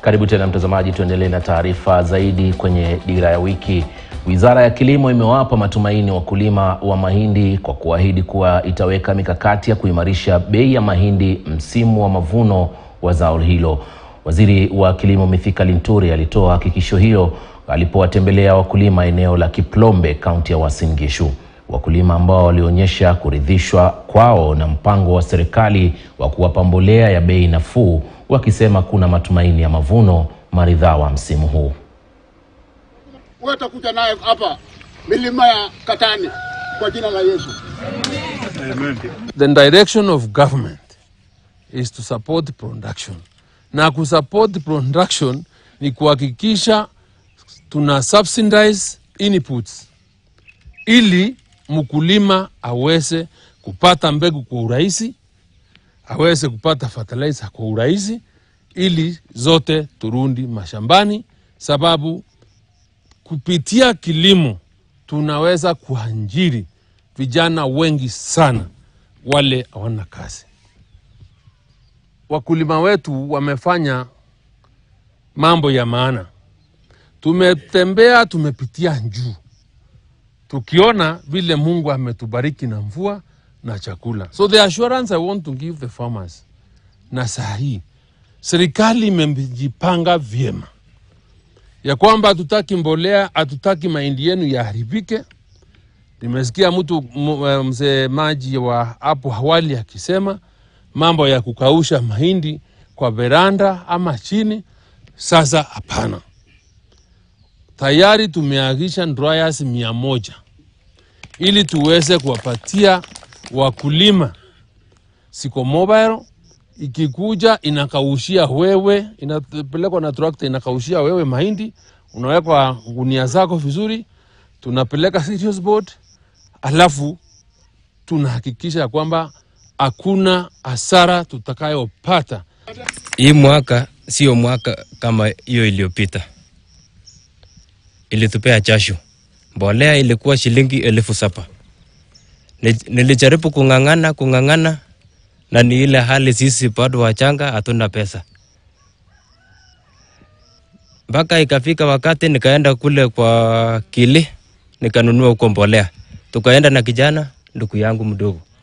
Karibu tena mtazamaji, tuendelee na taarifa zaidi kwenye Dira ya Wiki. Wizara ya Kilimo imewapa matumaini wakulima wa mahindi kwa kuahidi kuwa itaweka mikakati ya kuimarisha bei ya mahindi msimu wa mavuno wa zao hilo. Waziri wa Kilimo Mithika Linturi alitoa hakikisho hilo alipowatembelea wakulima eneo la Kiplombe, kaunti ya Uasin Gishu. Wakulima ambao walionyesha kuridhishwa kwao na mpango wa serikali wa kuwapa mbolea ya bei nafuu, wakisema kuna matumaini ya mavuno maridhawa msimu huu. wewe utakuja naye hapa milima ya Katani kwa jina la Yesu. The direction of government is to support production, na kusupport production ni kuhakikisha tuna subsidize inputs ili mkulima aweze kupata mbegu kwa urahisi, aweze kupata fertilizer kwa urahisi, ili zote turundi mashambani, sababu kupitia kilimo tunaweza kuajiri vijana wengi sana wale hawana kazi. Wakulima wetu wamefanya mambo ya maana. Tumetembea, tumepitia juu, tukiona vile Mungu ametubariki na mvua na chakula. So the assurance I want to give the farmers, na saa hii serikali imejipanga vyema ya kwamba hatutaki mbolea, hatutaki mahindi yenu yaharibike. Nimesikia mtu m- eh, msemaji wa hapo awali akisema mambo ya kukausha mahindi kwa veranda ama chini. Sasa hapana, tayari tumeagisha dryers mia moja ili tuweze kuwapatia wakulima siko mobile ikikuja inakaushia wewe, inapelekwa na trakta inakaushia wewe mahindi, unawekwa gunia zako vizuri, tunapeleka serious board, alafu tunahakikisha ya kwamba hakuna hasara tutakayopata. Hii mwaka sio mwaka kama hiyo iliyopita, ilitupea jasho. Mbolea ilikuwa shilingi elfu saba. Ni- Nilijaribu kung'ang'ana kung'ang'ana, na ni ile hali sisi bado wachanga, hatuna pesa, mpaka ikafika wakati nikaenda kule kwa Kili nikanunua huko mbolea, tukaenda na kijana ndugu yangu mdogo